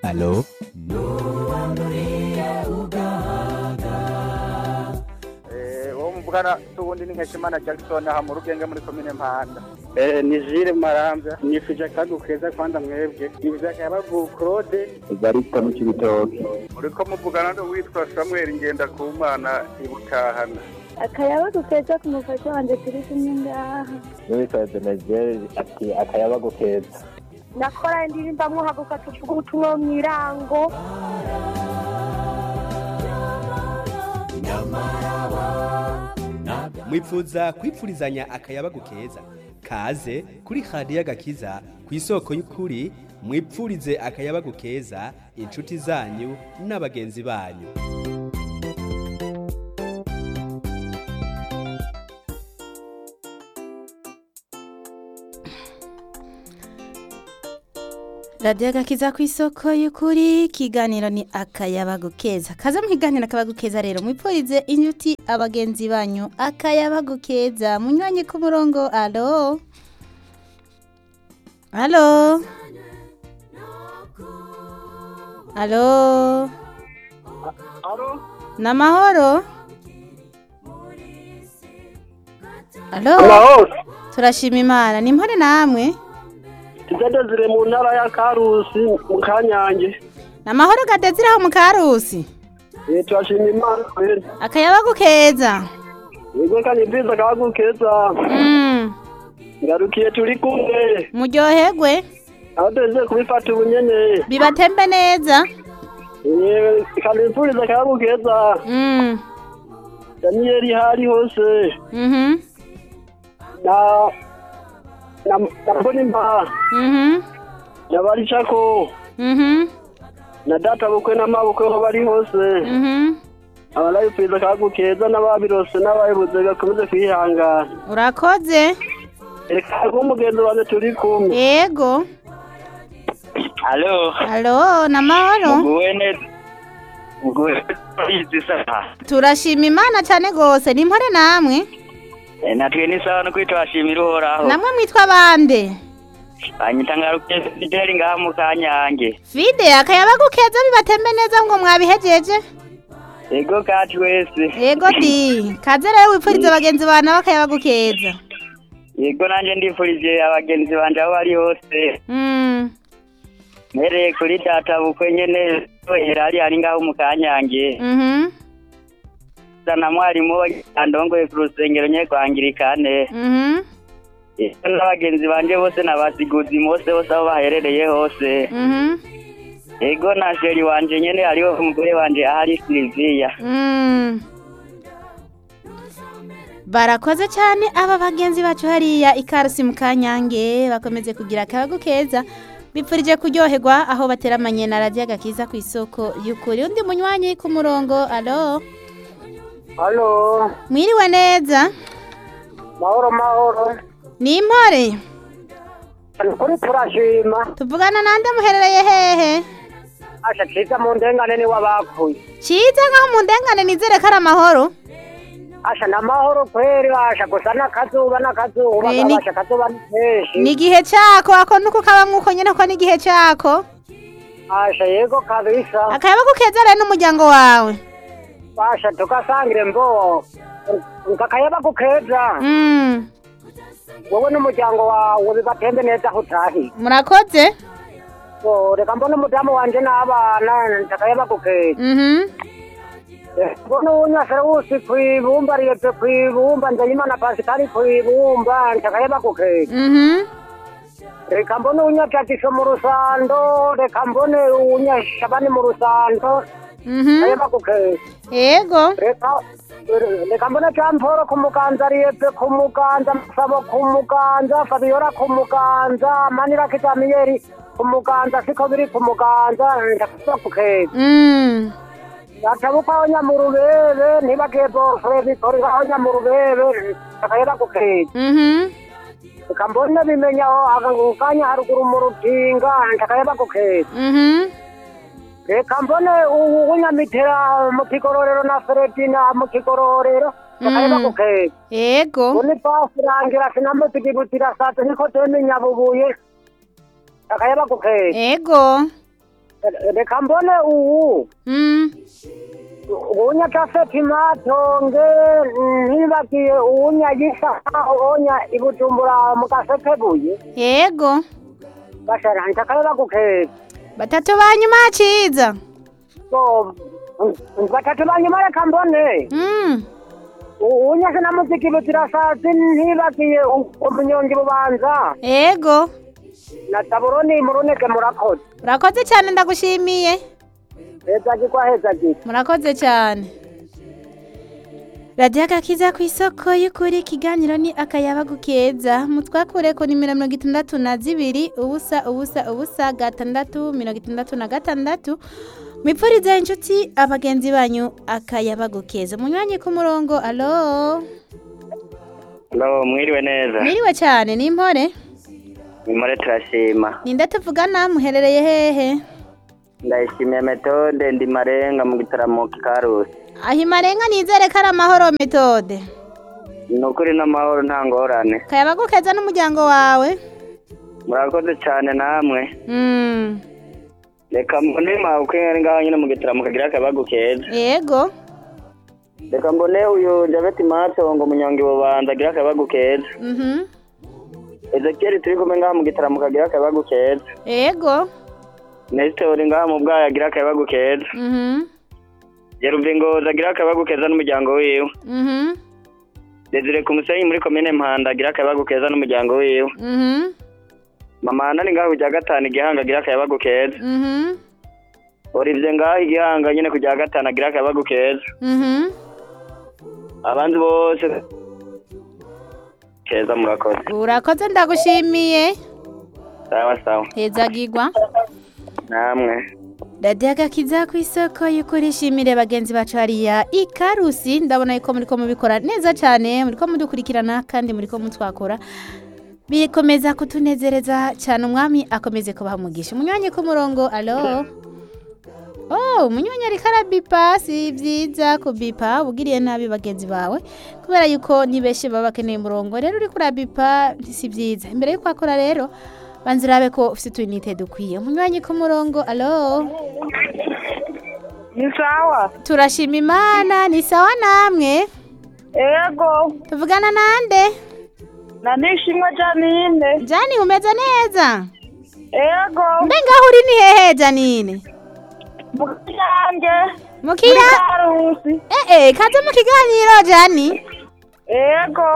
Halo? uwo muvugana tuwundi ni nkeshimana jackson aha mu rugenge muri komine mpanda ni jire marambya nifuje akagu keza kwanda mwebwe nifuje akayabagu claude Barista mu Cibitoke. uriko muvugana n'uwitwa samuel ngendakumana ibutahana akayabagu keza ku mufasha wanjye turi kumwe ngaha N'uwitwa Denegel ati akayabagu keza. nakora indirimbo mwahaguka tuvuga ubutumwa mu irango mwipfuza kwipfurizanya akayabagu keza kaze kuri radiyo agakiza ku isoko y'ukuri mwipfurize akayabagu keza inshuti zanyu n'abagenzi banyu radiyo agakiza ku isoko y'ukuri ikiganiro ni akayabagu keza kaza mu kiganiro akayabagu keza rero mwipfurize inyuti abagenzi banyu akayabagu keza munyuranye ku murongo alo alo alo ni amahoro alo turashima imana ni mpore namwe tugeze mu ntara ya karusi mu kanyange ni amahoro gadezire aho mu karusi Eh, turashima imana kweri akayabagu keza yego kandi mbiza akayabagu keza Mm, ngarukiye turi kumwe muryoherwe aho tuze kubifata ubunyene bibatembe neza Eh, kandi mpfuriza akayabagu keza Mm, daniyeli hari hose mhm, na na na mbonimba mhm, na baricako mhm, na data bukwe n'amabukwe aho bari hose mhm. abarayipfuza akayabagu keza n'ababirose n'abayibuze gakomeze kwihangana urakoze reka umugenzi wanjye turi kumwe yego Halo, alo ni amahoro muguwe neza. Muguwe izi saha. turashima imana cyane rwose ni mpore namwe E, natwe ni sawa no kwitwashimira uhoraho. namwe mwitwa bande Banyita ngaruke Fideli ngaha mu kanyange. fide akayabagu keza bibatembe neza ngo mwabihejeje Ego kati wese. yego di kaze rero wipfurize bagenzi bawe nabo akayabagu keza Yego nanje ndifurije abagenzi banje aho bari hose. Mm, Mpereye kuri data bukwe nyene Herari ari ngaho mu kanyange. mhm, Sana mwarimu andongoye ku rusengero nye kwangirikane. mhm, Ego n'abagenzi banje bose n'abasiguzi bose bose aho baherereye hose. mhm, Ego na sheri wanje nyene hariho umugore wanje ahari Silvia. mm. barakoze cyane aba bagenzi bacu hariya ikarusi mu kanyange bakomeze kugira akayabagu keza bipfurije kuryoherwa aho bateramanye na radiyo agakiza ku isoko y'ukuri undi munywanyi ku murongo alo halo mwiriwe neza mahoro mahoro ni impore kuri turashima tuvugana nande muherereye hehe asha ciza mu ndengane ni w'abapfuye cyiza nkaho mu ndengane nizere ko ari amahoro asha na mahoro kweri asha gusa n'akazuba n'akazuba Eh, ni- asha akazuba ni kenshi ni igihe cyako ako nuko kabamwe uko nyine ko ni igihe cyako asha yego kabisa akayabagu keza rero n'umuryango wawe asha tugasangire mbo kakayaba keza Mm, wowe n'umuryango wawe bibatembe neza aho utahiye murakoze So, reka mbona umudamu wanje n'abana kakayaba keza Mhm, mbona unyasara wusi kwibumba ariyetse kwibumba nzeyimana pasikari kwibumba kakayaba keza mhm, reka mbone unyatatisho mu rusando reka mbone unyashabani mu rusando mhm. kakayaba keza yego reka reka mbone camporo ku muganza ariyetse ku muganza masabo ku muganza fabiola ku muganza manira kitamiyeri ku muganza siko biri ku muganza ndakayaba keza Mm, yatabukaho nyamurubebe ntibagiye bofure bikoreraho nyamurubebe kakayeba kukeza mhm, reka mbone bimenya aho kanya haruguru mu rutinga kakayeba kukeza mhm. reka mbone unyamitera mu kigororero na feredina mu kigororero kakayeba Mm. kukeza yego uni pasi rangira sinamutugibutira sate niko teme nyabubuye kakayeba kukeza yego reka mbone uwu Mm. uwunya tafeti matonge ntibagiye uwunya yisa uwonya ibujumbura mu gasekebuye Yego. bashara ntakayeba gukeza Batatu banyuma ciza. so batatu banyuma reka mbone Mm. uwunya sinamuziki butirasazi ntibagiye u- umunyongi bubanza Yego. na taburoni muruneke murakoze Urakoze cyane ndagushimiye. heza gikwa heza gikwa Murakoze cyane. radiyo agakiza ku isoko y'ukuri ikiganiro ni akayabagu keza mutwakure ku nimero mirongo itandatu na zibiri ubusa ubusa ubusa gatandatu mirongo itandatu na gatandatu mwipfurize inshuti abagenzi banyu akayabagu keza munywanyi ku murongo alo Hello, mwiriwe neza. mwiriwe cyane ni impore Nimore turashima. ninde tuvugana muherereye hehe Ndayishimiye metode ndi marenga mu gitaramo kikarusi. aho imarenga nizere ko ari amahoro metode Ni ukuri n'amahoro nta ngorane. kayabagu keza n'umuryango wawe Murakoze cyane namwe. Mm, Reka mbone mawuke ngaho nyine mu gitaramo kagira akabagu keza. yego Reka mbone uyu Javeti Matongo munyongi bubanza agira akabagu keza. mhm Ezekiel turi kumwe ngaho mu gitaramo kagira akabagu keza. yego Nestor ngaho mu bwayo agira akabagu keza. mhm Yeruvingoza agira akabagu keza n'umuryango wiwe. mhm Desire ku musenyi muri komine Mpanda agira akabagu keza n'umuryango wiwe. mhm Mama Ana ni ngaho kujya gatanu igihanga agira akabagu keza. mhm Olivier ngaho igihanga nyine kujya gatanu agira akabagu keza. mhm Abandi bose keza murakoze. urakoze ndagushimiye Sawa sawa. hezagirwa Namwe. radiyo agakiza ku isoko y'ukuri ishimire bagenzi bacu hariya ikarusi ndabona yuko muri ko mubikora neza cyane muri ko mudukurikirana kandi muri ko mutwakora bikomeza kutunezereza cyane umwami akomeze kubaha umugisha umunywanyi ku murongo alo oh umunywanyi ariko arabipa si byiza kubipa ubwiriye nabi bagenzi bawe kubera yuko ni benshi baba bakeneye umurongo rero uri kurabipa si byiza imbere y'uko akora rero banza urabe ko ufite utuyinite dukwiye umunywanyi ku murongo alo ni sawa turashima imana ni sawa namwe ego tuvugana nande na nishimwe janine jani umeze neza ego mbe ngaho uri ni hehe janine mukiyange mukiya karusi eh eh kaze mu kiganiro jani ego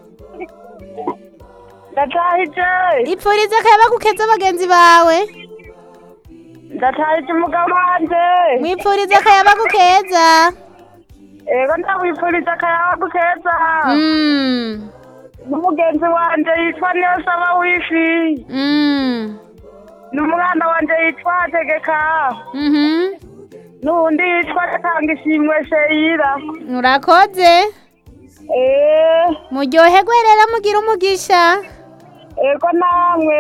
ndatahije ipfurize akayabagu keza bagenzi bawe ndatahije umugabo wanje mwipfurize akayabagu keza ego ndawifuriza akayabagu keza mm. n'umugenzi wanje yitwa niyosaba wifi Mm. n'umwana wanje yitwa tegeka Mhm. n'uwundi yitwa gatanga ishimwe sheyira urakoze eh muryoherwe rero mugira umugisha ego namwe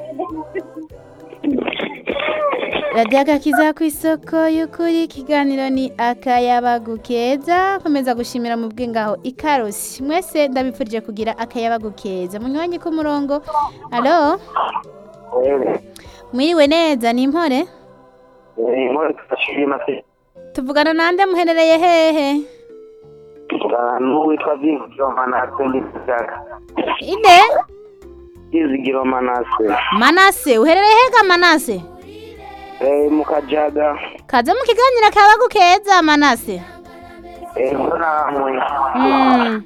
radiyo agakiza ku isoko y'ukuri ikiganiro ni akayabagu keza komeza gushimira mu bw'ingaho ikarusi mwese ndabifurije kugira akayabagu keza munywanyi ku murongo alo mwiriwe neza ni impore Nimore turashima se. tuvugana nande muherereye hehe N'uwitwa Vizigiro Manase ndi Kijaga. inde Vizigiro Manase. manase uherereye hega manase Eh mu Kajaga. kaze mu kiganiro akayabagu keza manase Eh namwe. Mm.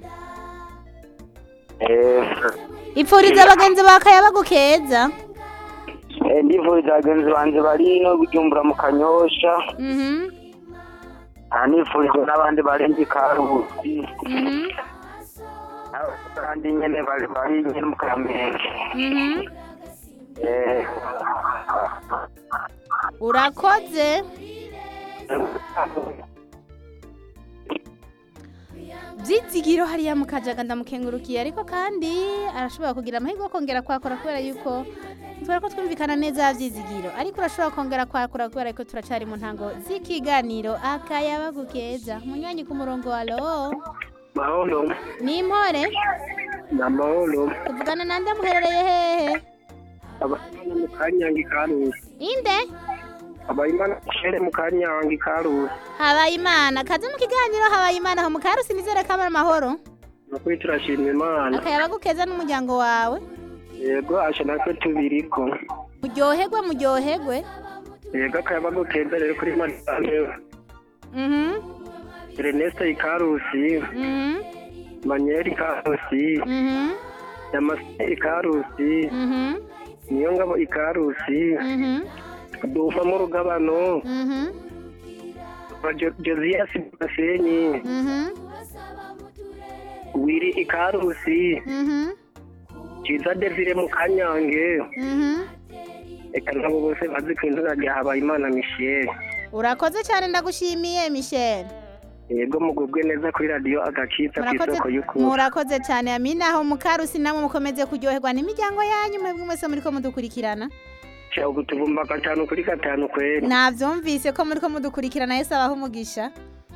Eh ipfuriza abagenzi ba akayabagu keza eh, ndivuriza bagenzi banje bari no gujumbura mu Kanyosha. Mhm. Anifurije n'abandi barenze Karusi. Mhm. Abandi nyene bari bari nyene mu Kamenge. Mhm. Eh urakoze byizigiro hariya mu kajaga ndamukengurukiye ariko kandi arashobora kugira amahirwe yo kongera kwakora kubera yuko tubona ko twumvikana neza byizigiro ariko urashobora kongera kwakora kubera yuko turacari mu ntango z'ikiganiro akayabagu keza munywanyi ku murongo wa lo mahoro ni impore na mahoro tuvugana nande muherereye hehe abana mu Kanyange Karusi. inde abayimana shere mu kanyange karusi habayimana kaze mu kiganiro habayimana aho mu karusi nizere ko ari amahoro nukuri turashima imana akayabagu keza n'umuryango wawe yego asha natwe tubiriko muryoherwe muryoherwe yego akayabagu keza rero kuri madame mhm Erneste ikarusi mhm Manieri ikarusi mhm Damascene ikarusi mhm Niyongabo ikarusi mhm Dufa mu rugabano mhm Jo- Josias Basenyi mhm Wiri ikarusi mhm Kiza Desire mu kanyange mhm Eka nabo bose bazi ku izina rya Habayimana Michel urakoze cyane ndagushimiye michel yego mugubwe neza kuri radiyo agakitsa ku murakoze isoko y'ukuri murakoze cyane amina aho mu karusi namwe mukomeze kuryoherwa n'imiryango yanyu mwebwe mwese muri ko mudukurikirana cya utubumba gatanu kuri gatanu kweri nabyumvise ko muri ko mudukurikirana yese abaho umugisha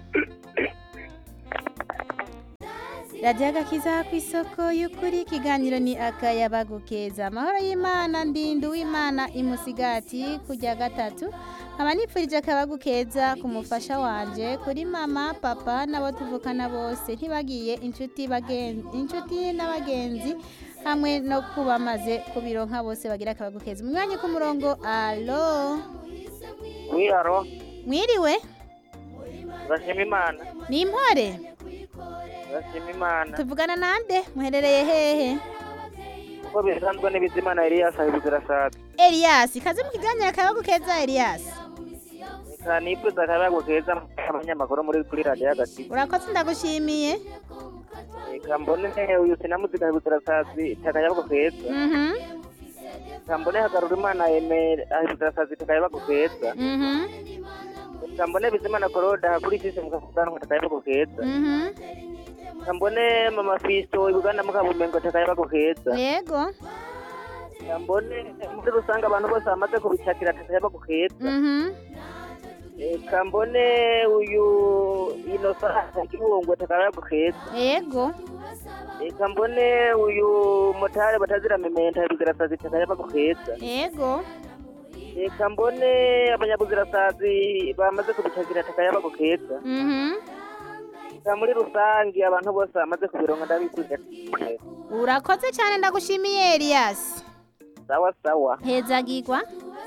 radiyo agakiza ku isoko y'ukuri ikiganiro ni akayabagu keza amahoro y'imana ndindu w'imana imusigati kujya gatatu nkaba nipfurije akayabagu keza ku mufasha wanje kuri mama papa n'abo tuvukana bose ntibagiye inshuti bagen- inshuti n'abagenzi hamwe no kuba bamaze kubironka bose bagira akayabagu keza umwanya ku murongo alo wiyaro mwiriwe urashima imana ni impore urashima imana tuvugana nande muherereye hehe uko bisanzwe n'ibizimana eliyasi ahibuzira sata Elias kaze mu kiganiro akayabagu keza Elias reka nipfuza akayabagu keza abanyamakuru muri kuri radiyo hagati urakoze ndagushimiye reka mbone uyu sinamuziga ahibuzira sati akayabagu keza mhm reka mbone hagarura imana emere ahibuzira sati akayabagu keza mhm reka mbone bizimana koroda kuri sisi mukavuganwa akayabagu keza mhm reka mbone mama fisto ibuganda mukabumengo akayabagu keza yego reka mbone muri rusange abantu bose bamaze kubicakira akayabagu keza mhm reka mbone uyu inosa igihungwe akayabagu keza yego reka mbone uyu motari batazira mementa ibuzirasazi akayabagu keza yego reka mbone abanyabuzirasazi bamaze kubicakira akayabagu keza mhm reka muri rusange abantu bose bamaze kubironka ndabikwiza urakoze cyane ndagushimiye Elias sawa sawa hezagirwa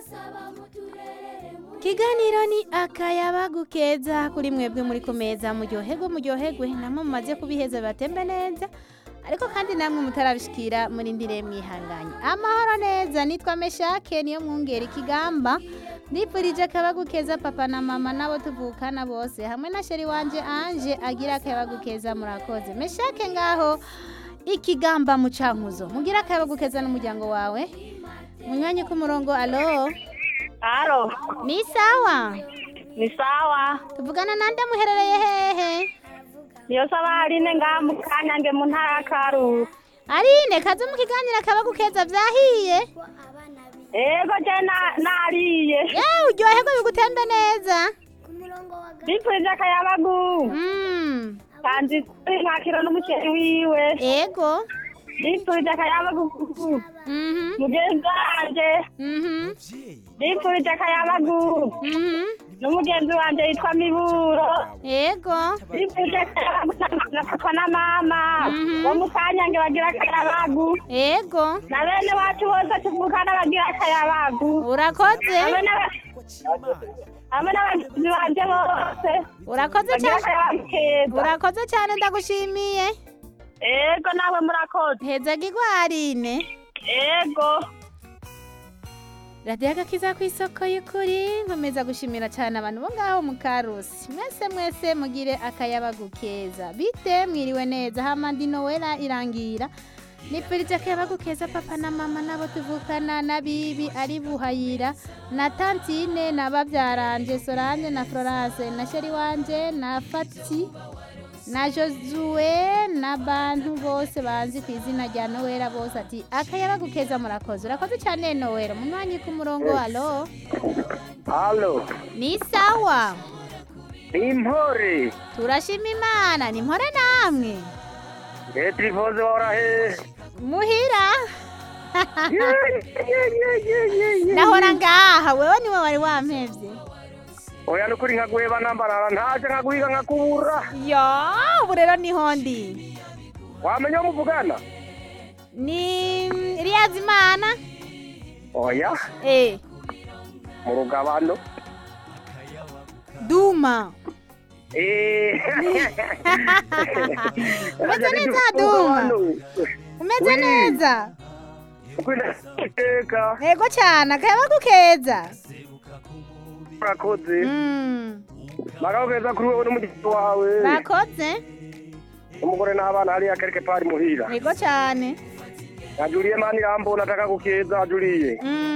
kiganiro ni akayabagu keza kuri mwebwe muri ku meza muryoherwe muryoherwe namwe mumaze kubiheza batembe neza ariko kandi namwe mutarabishikira muri ndire mwihanganye amahoro neza nitwa meshake niyo mwungera ikigamba ndipfurije akayabagu keza papa na mama nabo tuvukana bose hamwe na sheri wanje anje agira akayabagu keza murakoze meshake ngaho ikigamba mu cankuzo mugira akayabagu keza n'umuryango wawe munywanyi ku murongo alo Halo, ni sawa ni sawa. tuvugana nande muherereye hehe Niyo saba Aline ngaha mu Kanyange mu ntara ya Karusi. arine kaze mu kiganiro akabagu keza vyahiye Ego je na- nariye. yewe uryoherwe bigutembe neza Bipfurije akayabagu. Mm, Kandi kuri mwakiro n'umuceri wiwe. ego Bipfurije akayabagu Mhm, mugenzi wanje. mhm, Bipfurije akayabagu mhm, n'umugenzi wanje yitwa Miburo. ego Bipfurije akayabagu na- na papa na mama. Mhm. Bo mu Kanyange bagira akayabagu. ego Na bene wacu bose tuvukana bagira akayabagu. urakoze hamwe n'aba- hamwe n'abagizi banje bose urakoze bagira cyane akayabagu keza urakoze cyane ndagushimiye ego nawe murakoze hezagirwa arine ego radiyo agakiza ku isoko y'ukuri nkomeza gushimira cyane abantu bo ngaho mu karusi mwese mwese mugire akayabagu keza bite mwiriwe neza hamandi nowela irangira nipfurije akayabagu keza papa na mama nabo tuvukana na bibi ari buhayira na tantine na babyaranje sorange na florence na sheri wanje na fati na josue n'abantu bose banzi ku izina rya nowela bose ati akayabagu keza murakoze urakoze cyane nowela munywanyi ku murongo alo halo ni sawa ni impore turashima imana ni mpore namwe leta ivuze wora he muhira nahora ngaha wewe niwe wari wampevye oya nukuri nkaguheba nambarara ntaje nkaguhiga nkakubura yo ubu rero niho ndi wamenya aho muvugana ni riyazimana oya eh mu rugabano duma Eh. umeze neza duma umeze neza iteka yego cyane akayabagu keza urakoze Mm, magaho keza kuri wowe n'umugezi wawe bakoze umugore n'abana hariya kereke pari muhira yego cyane ajuriye mani irambona ataka gukeza ajuriye Mm,